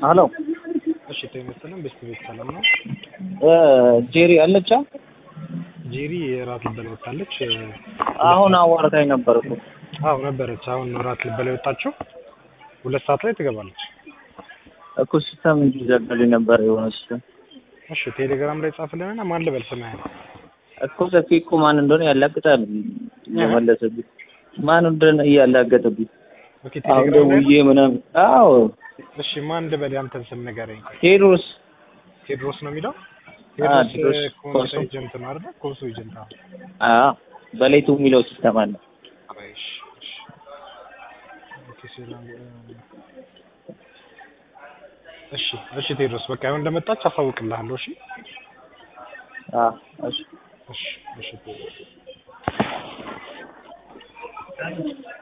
ሄሎ እሺ ተመስገን ቤስት ቤት ሰላም ነው። ጄሪ አለቻ? ጄሪ እራት ልበላ ወጣለች። አሁን አዋርታኝ ነበር እኮ። አዎ ነበረች። አሁን እራት ልበላ የወጣችው ሁለት ሰዓት ላይ ትገባለች። እኮ ሲስተም እንዲዘጋልኝ ነበር የሆነ ሲስተም እሺ ቴሌግራም ላይ ጻፍልንና ማን ልበል ስምህን? እኮ ሰፊ እኮ ማን እንደሆነ ያላግጣል የመለሰብኝ ማን እንደሆነ እያላገጠብኝ ኦኬ አሁን ቴሌግራም ላይ ደውዬ ምናምን አዎ እሺ ማን ልበል ያንተን ስም ንገረኝ። ቴዎድሮስ ቴድሮስ ነው የሚለው አዎ፣ ቴድሮስ ቴድሮስ ኮንሶ ኮንሶ። ኤጀንት ነው አይደል? ኮንሶ ኤጀንት አዎ። አዎ በሌቱ የሚለው ሲስተም አለ ቆይ እሺ እሺ ኦኬ ሰላም እሺ እሺ ቴድሮስ በቃ አሁን እንደመጣች አሳውቅልሃለሁ። እሺ አዎ እሺ እሺ እሺ ቴድሮስ